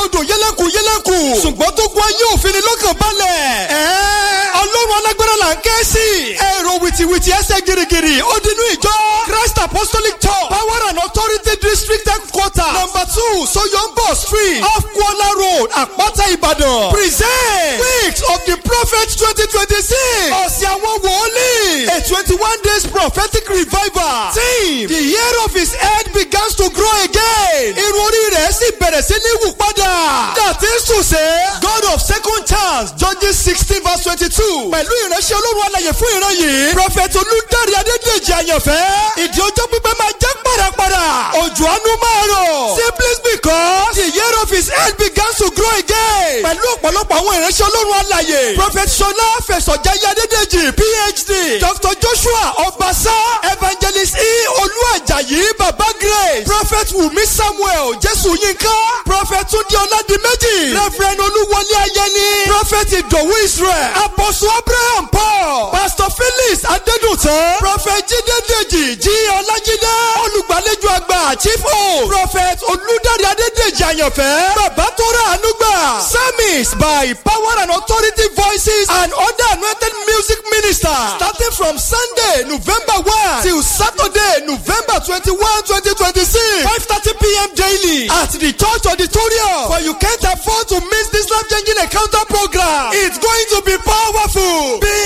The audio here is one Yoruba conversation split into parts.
odò yẹlẹ́kù yẹlẹ́kù ṣùgbọ́n tó gún ayé òfin ni lọ́kàn balẹ̀. ẹ̀ẹ́ ọlọ́run alágbára là ń ké sí. èrò wìtìwìtì ẹsẹ̀ gírígírí ó dinú ìjọ Christ Apostolic Church Power and Authority District Headquarter number two Soyombo Street off Kuala Road Àpáta Ìbàdàn present weeks of the prophet twenty twenty six ọ̀sẹ̀ àwọn wòlíì a twenty one days prophetic revival team the year of his head begins to grow again irun orí rẹ̀ sì bẹ̀rẹ̀ sí ní wù padà that is to say God of second chance Judges sixteen verse twenty two pẹ̀lú ìránṣẹ́ olórun alàyè fún ìran yìí prophet olùdarí adédèjì àyànfẹ́ ìdí ọjọ́ pípẹ́ máa jẹ́ pàràpàrà òjò àánú máa rọ̀ simply because the year of his head begins to grow again pẹ̀lú ọ̀pọ̀lọpọ̀ àwọn ìránṣẹ́ olórun alàyè prophet sọlá fẹsọ̀jáyé adédèjì phd dr joshua ọbaṣá evangelist e olúwàjàyí baba grace prophet wumi samuel jésù yínká prophet túndé ọládìméjì reverend olúwọlé ayẹni prophet ìdòwú israel apostle abraham paul pastor felix adédùtàn prophet jídé dèjì jí ọlájídé olùgbàlejò àgbà chief o prophet olùdarí adédèjì àyànfẹ́ bàbá tó rà ànúgbà service by power and authority voices and other anointed music ministers starting from sunday november one till saturday november twenty-one twenty twenty-six five thirty pm daily at the church auditorium for you can't afford to miss this life changing encounter program it's going to be powerful be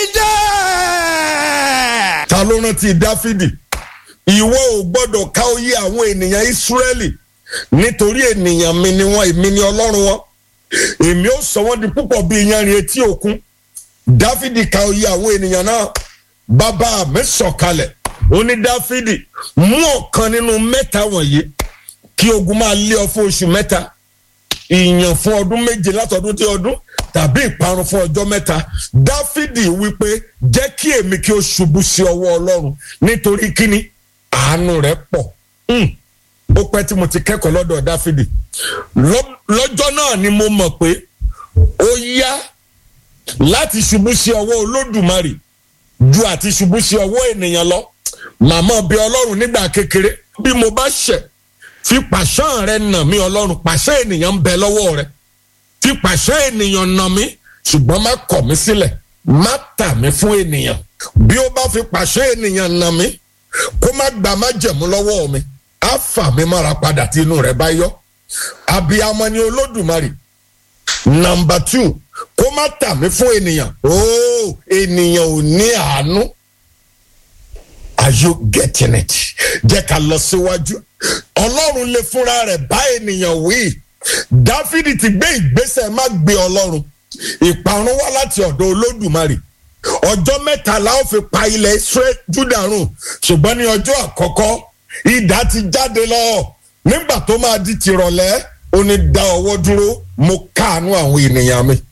there. ta ló rántí dáfídì ìwọ ò gbọ́dọ̀ ká oyè àwọn ènìyàn ìsírẹ́lì nítorí ènìyàn mi ni wọ́n èmi ni ọlọ́run wọn èmi ó sọ wọ́n di púpọ̀ bí iyanrìn etí òkun dáfídì ká oyè àwọn ènìyàn náà bàbá mi sọ̀kalẹ̀ ó ní dáfídì mú ọ̀kan nínú mẹ́ta wọ̀nyí kí ogun máa lé ọ fún oṣù mẹ́ta ìyàn fún ọdún méje látọdún tí ọdún tàbí ìparun fún ọjọ́ mẹ́ta dáfídì wípé jẹ́ kí èmi kí ó ṣubú sí ọwọ́ ọlọ́run nítorí kíni àánú rẹ̀ pọ̀ ó pẹ́ tí mo ti kẹ́kọ̀ọ́ lọ́dọ̀ dáfídì lọ́jọ́ náà ni mo mọ̀ pé ó yá láti ṣubú sí ọwọ́ olódùmarè ju àti ṣubú sí ọwọ́ ènìyàn lọ màmá bí ọlọ́run nígbà kékeré bí mo bá ṣẹ̀ fi pàṣán rẹ nà mí ọlọ́run pàṣẹ ènìyàn ń bẹ lọ́wọ́ rẹ fi pàṣẹ ènìyàn nà mí ṣùgbọ́n má kọ̀ mí sílẹ̀ má tà mí fún ènìyàn bí ó bá fi pàṣẹ ènìyàn nà mí kó má gbà má jẹ̀mú lọ́wọ́ mi á fà mí mára padà tí inú rẹ̀ bá yọ abiyamọ ni olódùmarè nàmbà tù kó má tà mí fún ènìyàn ooo ènìyàn ò ní àánú are you getting it jẹ́ ká lọ síwájú ọlọ́run lè fúnra rẹ̀ bá ènìyàn wí dáfídì ti gbé ìgbésẹ̀ má gbé ọlọ́run ìparun wá láti ọ̀dọ̀ olódùmarè ọjọ́ mẹ́ta la ó fi pa ilẹ̀ israel juda run ṣùgbọ́n ní ọjọ́ àkọ́kọ́ idà ti jáde lọ nígbà tó máa di tìrọ̀lẹ́ ó ní dá ọwọ́ dúró mo káàánú àwọn ènìyàn mi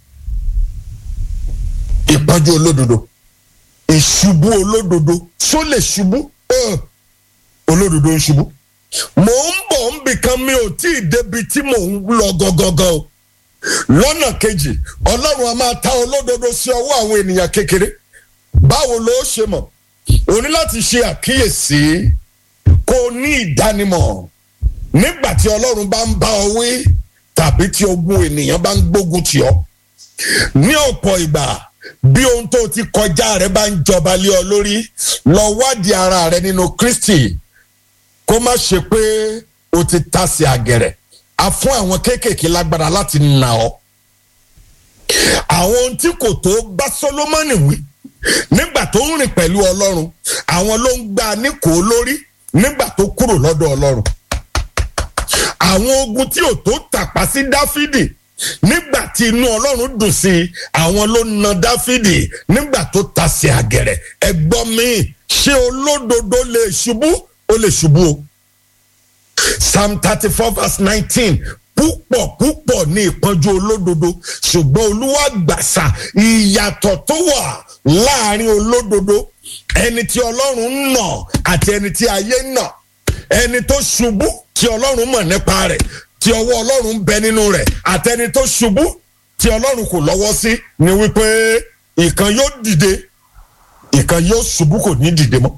ìpọ́njú olódodo ìṣubú olódodo ṣó lè ṣubú olódodo ń ṣubú mò ń bọ̀ ń bìkan mi ò tí ì débi tí mò ń lọ gangan o lọ́nà kejì ọlọ́run a máa ta olódodo sí ọwọ́ àwọn ènìyàn kékeré báwo ló ṣe mọ̀ o ní láti ṣe àkíyèsí kó o ní ìdánimọ̀ nígbà tí ọlọ́run bá ń bá ọ wí tàbí tí ogun ènìyàn bá ń gbógun tì ọ́ ní ọ̀pọ̀ ìgbà bí ohun tó ti kọjá rẹ bá ń jọba lé ọ lórí lọ wádìí ara rẹ nínú Kristi kó má ṣe pé o ti tasẹ̀ àgẹ̀rẹ̀ a fún àwọn kéékèèké lágbára láti nà ọ́ àwọn ohun tí kò tó bá Sólómọ́nì wí nígbà tó ń rìn pẹ̀lú Ọlọ́run àwọn ló ń gbá a níkòó lórí nígbà tó kúrò lọ́dọ̀ Ọlọ́run àwọn ogun tí ò tó tàpá sí Dáfídì nígbà tí inú Ọlọ́run dùn sí i àwọn ló na Dáfídì nígbà tó tasẹ̀ àgẹ̀rẹ̀ ẹgbọ́n mi ṣé olódodo lè ṣubú ó lè ṣubú o psalm thirty four verse nineteen púpọ̀ púpọ̀ ní ìpọ́njú olódodo ṣùgbọ́n olúwa gbàsà ìyàtọ̀ tó wà láàrin olódodo ẹni tí ọlọ́run ń nà àti ẹni tí ayé ń nà ẹni tó ṣubú tí ọlọ́run mọ̀ nípa rẹ̀ tí ọwọ́ ọlọ́run ń bẹ nínú rẹ̀ àtẹni tó ṣubú tí ọlọ́run kò lọ́wọ́ sí ni wípé ìkan yóò dìde ìkan yóò ṣubú kò ní dìde mọ́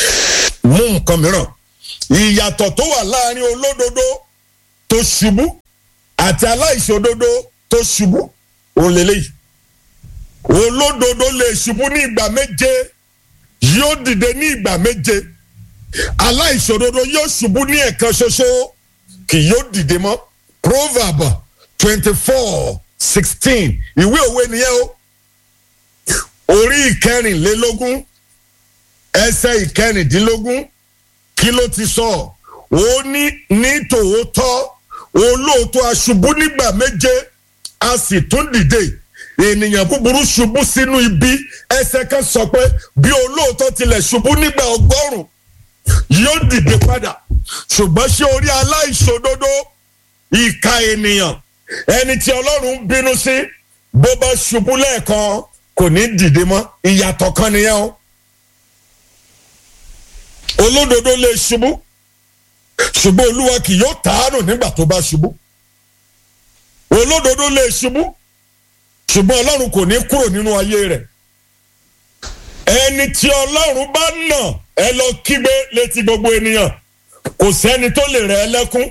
mú nǹkan mìíràn ìyàtọ̀ tó wà láàrin olódodo tó ṣubú àti aláìṣòdodo tó ṣubú òun lélẹ́yìí olódodo lè ṣubú ní ìgbà méje yóò dìde ní ìgbà méje aláìṣòdodo yóò ṣubú ní ẹ̀kan ṣoṣo kì yóò dìde mọ́ proverb twenty four sixteen ìwé òwe nìyẹn o orí ìkẹrìnlélógún ẹsẹ̀ ìkẹrìndínlógún kí ló ti sọ ó ní ní tòótọ́ olóòótọ́ aṣubú nígbà méje a sì tún dìde ènìyàn búburú ṣubú sínú ibi ẹsẹ̀ kan sọ pé bí olóòótọ́ tilẹ̀ ṣubú nígbà ọgọ́rùn yóò dìde padà ṣùgbọ́n ṣé orí aláìṣòdodo ìka ènìyàn ẹni tí ọlọ́run ń bínú sí bó bá ṣubú lẹ́ẹ̀kan kò ní dìde mọ́ ìyàtọ̀ kan nìyẹn o olódodo lè ṣubú ṣùgbọ́n olúwa kì yóò tàánù nígbà tó bá ṣubú olódodo lè ṣubú ṣùgbọ́n ọlọ́run kò ní kúrò nínú ayé rẹ̀ ẹni tí ọlọ́run bá nà ẹ lọ kígbe létí gbogbo ènìyàn kò sẹ́ni tó lè rẹ̀ ẹ́ lẹ́kún.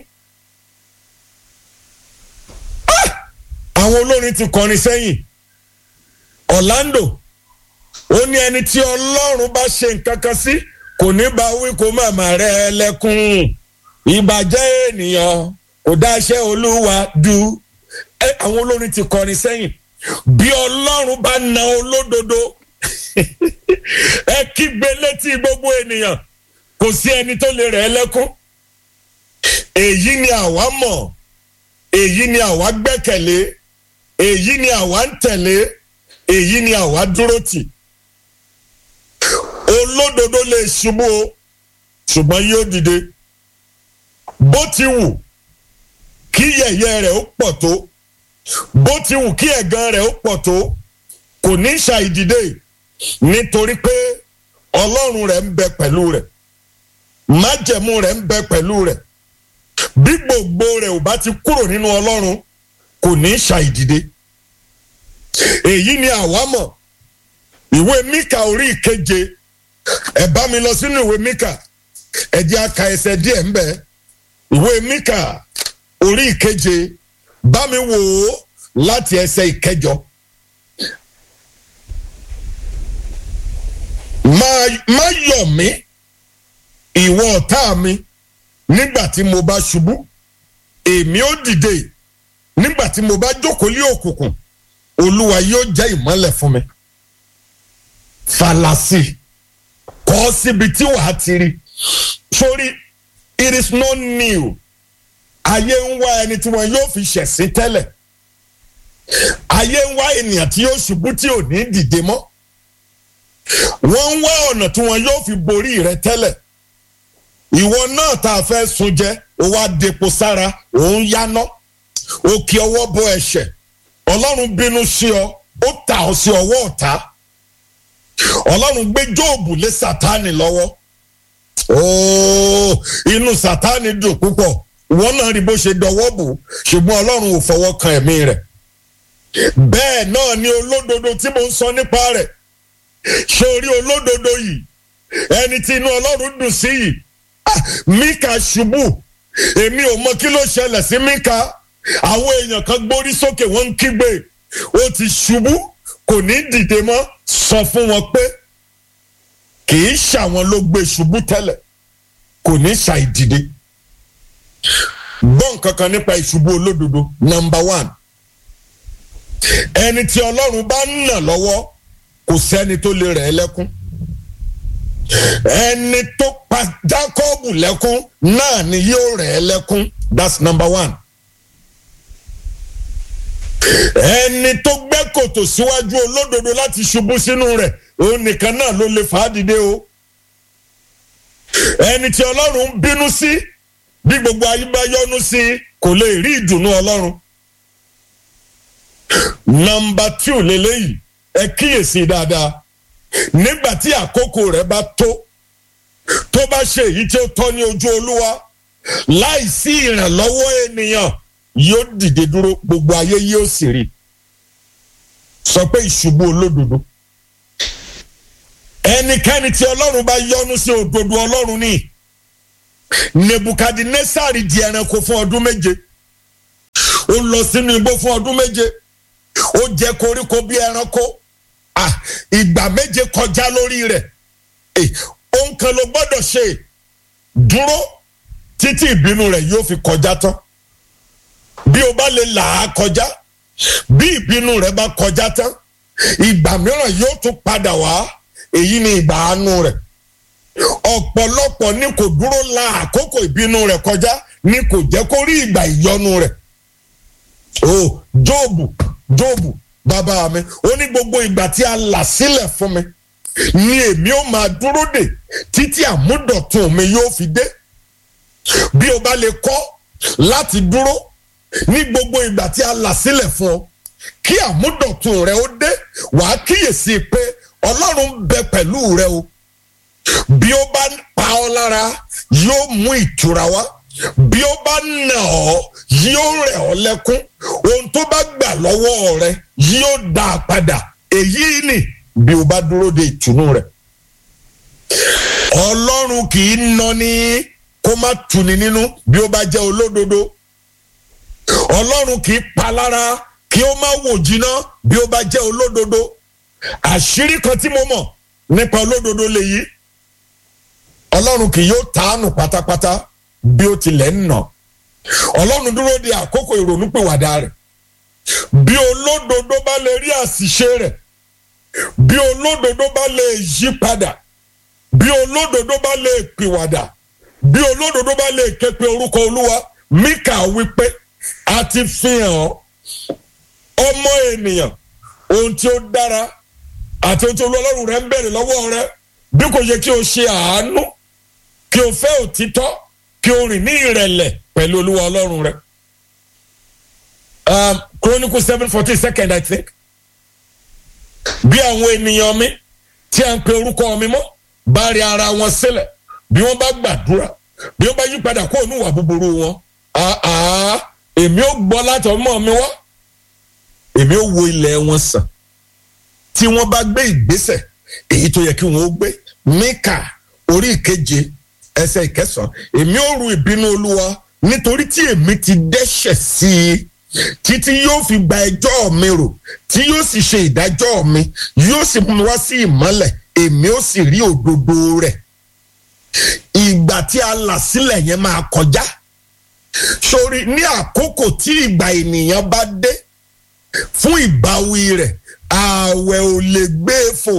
àwọn olórin ti kọrin sẹ́yìn Orlando ó ní ẹni tí ọlọ́run bá ṣe nǹkan kan sí kò ní bá wí kó má má rẹ̀ ẹ́ lẹ́kún ìbàjẹ́ ènìyàn kò dáṣẹ́ olúwa dù ẹ àwọn olórin ti kọrin sẹ́yìn bí ọlọ́run bá na olódodo ẹ kígbe létí gbogbo ènìyàn kò sí ẹni tó lè rẹ̀ ẹ́ lẹ́kún èyí ni àwa mọ̀ èyí ni àwa gbẹ́kẹ̀lé èyí ni àwa ń tẹ̀lé èyí ni àwa dúró tì olódodo lè ṣubú o ṣùgbọ́n yóò dìde bó ti wù kí yẹ̀yẹ́ rẹ̀ ó pọ̀ tó bó ti wù kí ẹ̀gàn rẹ̀ ó pọ̀ tó kò ní ṣàìdìde nítorí pé ọlọ́run rẹ̀ ń bẹ pẹ̀lú rẹ̀ májẹ̀mú rẹ̀ ń bẹ pẹ̀lú rẹ̀ bí gbogbo rẹ̀ ò bá ti kúrò nínú ọlọ́run kò ní ṣàìdìde èyí ni àwa mọ̀ ìwé Míkà orí ìkeje ẹ bá mi lọ sínú ìwé Míkà ẹ jẹ́ aka ẹsẹ̀ díẹ̀ ńbẹ ìwé Míkà orí ìkeje bá mi wò ó láti ẹsẹ̀ ìkẹjọ. má yọ̀ mí ìwọ ọ̀tá mi nígbà tí mo bá ṣubú èmi ó dìde nígbà tí mo bá jókòó lé òkùnkùn olúwa yóò jẹ́ ìmọ́lẹ̀ fún mi. falasi kọ́ síbi tí wàá ti rí sórí it is not new ayé ń wá ẹni tí wọn yóò fi ṣẹ̀sín tẹ́lẹ̀ ayé ń wá ènìyàn tí yóò ṣubú tí ò ní dìde mọ́ wọ́n ń wá ọ̀nà tí wọn yóò fi borí rẹ tẹ́lẹ̀ ìwọ náà tá a fẹ́ sun jẹ ó wá depo sára òun yáná ó kí ọwọ́ bọ ẹ̀ṣẹ̀ ọlọ́run bínú sí ọ ó tà ọ sí ọwọ́ ọ̀tá ọlọ́run gbé jóòbù lé sátánì lọ́wọ́ ooo inú sátánì dùn púpọ̀ wọ́n náà rí bó ṣe dọwọ́ bò ṣùgbọ́n ọlọ́run ò fọwọ́ kan ẹ̀mí rẹ̀ bẹ́ẹ̀ náà ni olódodo tí mo ń sọ nípa rẹ̀ ṣé orí olódodo yìí ẹni tí inú ọlọ́run dùn sí yìí Míkà ṣubú èmi ò mọ kí ló ṣẹlẹ̀ sí Míkà àwọn èèyàn kan gbórí sókè wọ́n ń kígbe ó ti ṣubú kò ní dìde mọ́ sọ fún wọn pé kì í ṣàwọn ló gbé ṣubú tẹ́lẹ̀ kò ní ṣàìdìde gbọ́ nǹkan kan nípa ìṣubú olódodo number one ẹni tí ọlọ́run bá ń nà lọ́wọ́ kò sẹ́ni tó lè rẹ̀ ẹ́ lẹ́kún ẹni tó pa Jákọ́bù lẹ́kún náà ni yóò rẹ̀ ẹ́ lẹ́kún that's number one ẹni tó gbẹ́ kòtò síwájú olódodo láti ṣubú sínú rẹ̀ òun nìkan náà ló lè fà á dìde o ẹni tí ọlọ́run ń bínú sí bí gbogbo ayé bá yọ́nú sí kò lè rí ìdùnnú ọlọ́run nọ́mbà two lélẹ́yìí ẹ kíyèsí dáadáa nígbà tí àkókò rẹ̀ bá tó tó bá ṣe èyí tí ó tọ́ ní ojú olúwa láìsí ìrànlọ́wọ́ ènìyàn yóò dìde dúró gbogbo ayé yóò sì rí sọ pé ìṣubú olódodo ẹnikẹ́ni tí ọlọ́run bá yọ́nú sí òdodo ọlọ́run ní nebukadnesari di ẹranko fún ọdún méje ó lọ sínú igbó fún ọdún méje ó jẹ koríko bí ẹranko ìgbà méje kọjá lórí rẹ̀ ohun kan ló gbọ́dọ̀ ṣe dúró títí ìbínú rẹ̀ yóò fi kọjá tán bí o bá lè là á kọjá bí ìbínú rẹ̀ bá kọjá tán ìgbà mìíràn yóò tún padà wá èyí ni ìgbà àánú rẹ̀ ọ̀pọ̀lọpọ̀ ni kò dúró la àkókò ìbínú rẹ̀ kọjá ni kò jẹ́ kó rí ìgbà ìyọnu rẹ̀ o jóòbù jóòbù bàbá mi ó ní gbogbo ìgbà tí a là sílẹ̀ fún mi ni èmi ó máa dúró dè títí àmúdọ̀tun mi yóò fi dé bí o bá lè kọ́ láti dúró ní gbogbo ìgbà tí a là sílẹ̀ fún ọ kí àmúdọ̀tun rẹ ó dé wàá kíyèsí pé ọlọ́run ń bẹ pẹ̀lú rẹ o bí ó bá pa ọ́ lára yóò mú ìtura wá bí ó bá nà ọ́ yóò rẹ̀ ọ́ lẹ́kún ohun tó bá gbà lọ́wọ́ rẹ yóò dá a padà èyí ni bí o bá dúró de ìtùnú rẹ ọlọ́run kì í nani kó má tuni nínú bí ó bá jẹ́ olódodo ọlọ́run kì í palára kí ó má wò jiná bí ó bá jẹ́ olódodo àṣírí kan tí mo mọ̀ nípa olódodo lèyí ọlọ́run kì yóò tàánù pátápátá bí ó tilẹ̀ ń nà ọlọ́run dúró de àkókò ìrònúpìwàdà rẹ̀ bí olódodo bá lè rí àṣìṣe rẹ̀ bí olódodo bá lè yí padà bí olódodo bá lè pìwàdà bí olódodo bá lè ké pe orúkọ olúwa Míkà wípé a ti fi hàn ọ́ ọmọ ènìyàn ohun tí ó dára àti ohun tí olú rẹ ń bẹ̀rẹ̀ lọ́wọ́ rẹ bí kò yẹ kí o ṣe àánú kí o fẹ́ òtítọ́ kí o rìn ní ìrẹ̀lẹ̀ pẹ̀lú olúwa ọlọ́run rẹ. Um, Chronicle seven fourteen second I think. bí àwọn ènìyàn mi tí a ń pe orúkọ mi mọ́ bá rí ara wọn sílẹ̀ bí wọ́n bá gbàdúrà bí wọ́n bá yí padà kó ònú ìwà búburú wọn èmi ò gbọ́ láti ọmọ mi wá èmi ò wo ilẹ̀ wọn sàn tí wọ́n bá gbé ìgbésẹ̀ èyí tó yẹ kí wọ́n ó gbé Míkà orí ìkeje ẹsẹ̀ ìkẹsàn èmi ò ru ìbínú olúwa nítorí tí èmi ti dẹ́ṣẹ̀ sí i títí yóò fi gba ẹjọ́ mi rò tí yóò sì ṣe ìdájọ́ mi yóò sì mú mi wá sí ìmọ́lẹ̀ èmi ò sì rí òdodo rẹ̀ ìgbà tí a là sílẹ̀ yẹn máa kọjá sórí ní àkókò tí ìgbà ènìyàn bá dé fún ìbáwí rẹ̀ ààwẹ̀ ò lè gbé e fò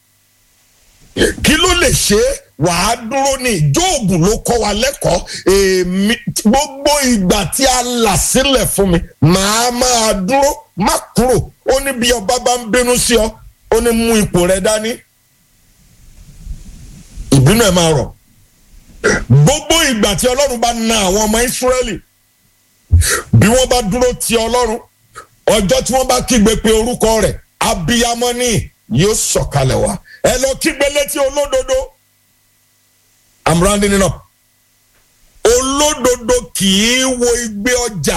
kí ló lè ṣe é wàá dúró ní jóògùn ló kọ́ wa lẹ́kọ̀ọ́ èmi gbogbo ìgbà tí a là sílẹ̀ fún mi màá máa dúró má kúrò ó ní bí ọba bá ń bínú sí ọ ó ní mú ipò rẹ dání ìbínú ẹ máa rọ̀ gbogbo ìgbà tí ọlọ́run bá na àwọn ọmọ ìsírẹ́lì bí wọ́n bá dúró ti ọlọ́run ọjọ́ tí wọ́n bá kígbe pé orúkọ rẹ̀ abiyamọ ní yóò sọ̀kalẹ̀ wá ẹ lọ kígbe létí olódodo i'm rounding it up olódodo kì í wo igbe ọjà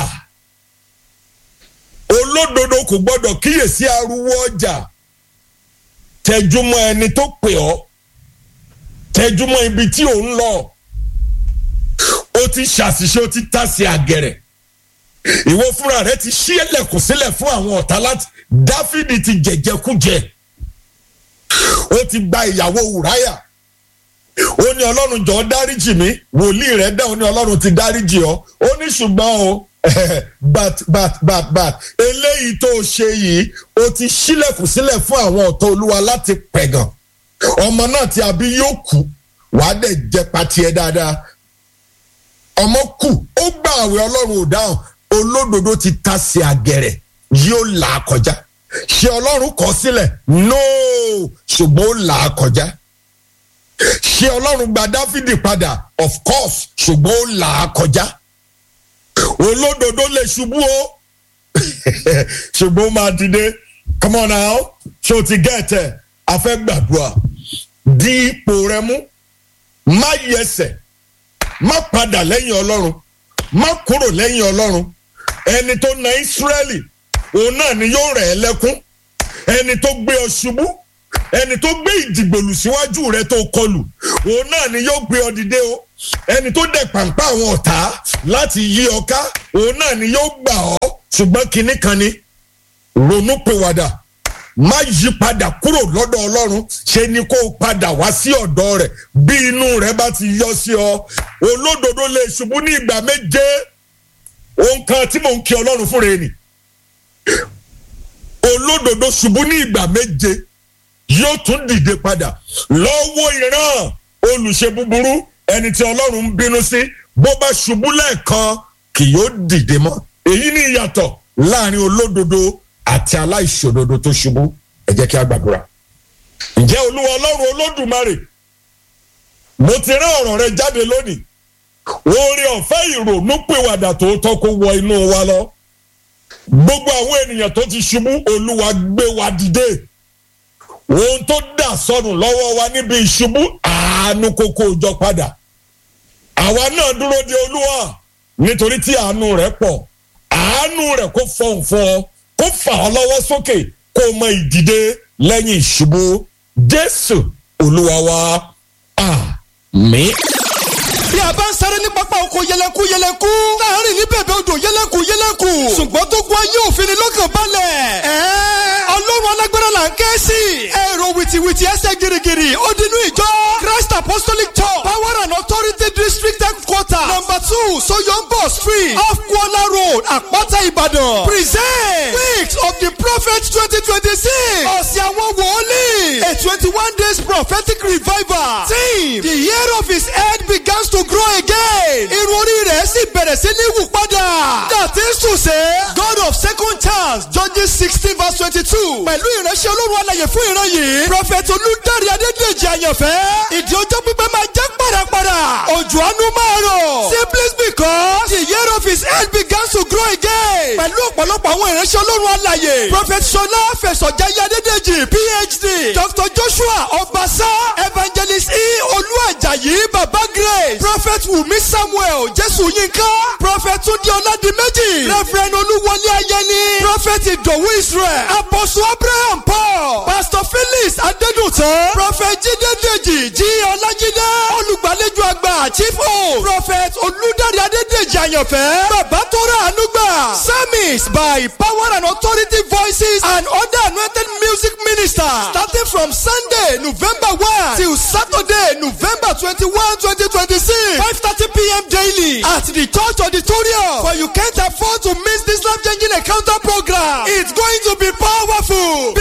olódodo kò gbọdọ̀ kíyèsí ariwo ọjà tẹjúmọ́ ẹni tó pè ọ́ tẹjúmọ́ ibi tí ò ń lọ ó ti ṣàṣìṣe ó ti tàsí àgẹ̀rẹ̀ ìwọ fúnra rẹ ti ṣí ẹlẹ́kùn sílẹ̀ fún àwọn ọ̀tá láti dáfídì ti jẹ̀jẹ̀kújẹ ó ti gba ìyàwó wùráyà ó ní ọlọ́run jọ̀ọ́ dáríjì mí wòlíì rẹ̀ dá ó ní ọlọ́run ti dáríjì ọ́ ó ní ṣùgbọ́n o bat bat bat bat eléyìí tó o ṣe yìí o ti ṣílẹ̀kùn sílẹ̀ fún àwọn ọ̀tá olúwa láti pẹ̀gàn ọmọ náà tí a bí yóò kú wàá dẹ̀ jẹ pati ẹ dáadáa ọmọ kù ó gbà àwẹ̀ ọlọ́run ò dáhùn olódodo ti ta sí àgẹ̀rẹ̀ yóò là á kọjá ṣé ọlọ́run kọ sílẹ̀ nóò ṣùgbọ́n ó là á kọjá ṣé ọlọ́run gba dáfídì padà of course ṣùgbọ́n ó là á kọjá olódodo lè ṣubú o ṣùgbọ́n ó máa dìde come on now ṣé o ti gẹ̀ẹ́tẹ̀ a fẹ́ gbàdúrà di ipò rẹ mú má yẹsẹ̀ má padà lẹ́yìn ọlọ́run má kúrò lẹ́yìn ọlọ́run ẹni tó na ìsírẹ́lì òun náà ni yóò rẹ̀ ẹ́ lẹ́kún ẹni tó gbé ọ ṣubú ẹni tó gbé ìdìgbòlù síwájú rẹ tó kọlù òun náà ni yóò gbé ọ dìde o ẹni tó dẹ̀ pàǹpá àwọn ọ̀tá láti yí ọ ká òun náà ni yóò gbà ọ́ ṣùgbọ́n kinní kan ni ronú pèwàdà má yí padà kúrò lọ́dọ̀ ọlọ́run ṣe ni kó o padà wá sí ọ̀dọ̀ rẹ̀ bí inú rẹ̀ bá ti yọ sí ọ olódodo lè ṣubú ní ìgbà méje ohun kan tí mò ń kí ọlọ́run fúnra ẹni olódodo ṣubú ní ìgbà méje yóò tún dìde padà lọ́wọ́ ìran olùṣe búburú ẹni tí ọlọ́run ń bínú sí bó bá ṣubú lẹ́ẹ̀kan kì yóò dìde mọ́ èyí ni ìyàtọ̀ láàrin olódodo àti aláìṣòdodo tó ṣubú ẹ jẹ́ kí a gbàdúrà. ǹjẹ́ olúwa ọlọ́run olódùmarè mo ti rán ọ̀rọ̀ rẹ jáde lónìí oore ọ̀fẹ́ ìrònú pèwàdà tòótọ́ kó wọ inú wa lọ gbogbo àwọn ènìyàn tó ti ṣubú olúwa gbé wa dìde ohun tó dà sọnù lọ́wọ́ wa níbi ìṣubú àánú kókó jọ padà àwa náà dúró de olúwa nítorí tí àánú rẹ̀ pọ̀ àánú rẹ̀ kó fọhùn fún ọ kó fà ọ́ lọ́wọ́ sókè kó o mọ ìdìde lẹ́yìn ìṣubú jésù olúwa wa àmín. bí a bá ń sáré ní pápá oko yẹlẹku yẹlẹku láàrin ní bèbè odò yẹlẹku yẹlẹku ṣùgbọ́n tó gun ayé òfin ni lọ́kàn balẹ̀. ẹ̀ẹ́ ọlọ́run alágbára là ń ké sí. èrò wìtìwìtì ẹsẹ̀ girigiri ó dinú ìjọ christ apostolic church power and authority district headquarter number two soyombo street off kuala road àpáta ìbàdàn. present weeks of the prophet twenty twenty six ọ̀sẹ̀ àwọn wòlíì a twenty one days prophetic revival team the year of his head begins to grow again. irun orí rẹ̀ sì bẹ̀rẹ̀ sí ní wù padà. dàtí sùsẹ́ god of second chance judges sixteen verse twenty-two pẹ̀lú ìránṣẹ́ olórun alàyè fún ìran yìí. prophet olùdarí adédèjì àyànfẹ́. ìdí ọjọ́ pípẹ́ máa jẹ́ pàràpàrà. òjò àánú máa rọ̀. simply because the year of his head begins to grow again. pẹ̀lú ọ̀pọ̀lọpọ̀ àwọn ìránṣẹ́ olórun alàyè. prophet sọlá fẹsọ̀jáyé adédèjì phd dr joshua ọbaṣá evangelist e olúwàjàyí baba grace prophet wumi samuel jésù yínká prophet túndé ọládìméjì reverend olúwọlé ayẹni prophet ìdòwú israel apostle abraham paul pastor felix adédùtàn prophet jídé dèjì jí ọlájídé olùgbàlejò àgbà chief o prophet olùdarí adédèjì àyànfẹ́ bàbá tó rà àánú gbà service by power and authority voices and other anointed music ministers starting from sunday november one till saturday november twenty-one twenty twenty-six five thirty pm daily at the church auditorium for you can't afford to miss this life changing encounter program it's going to be powerful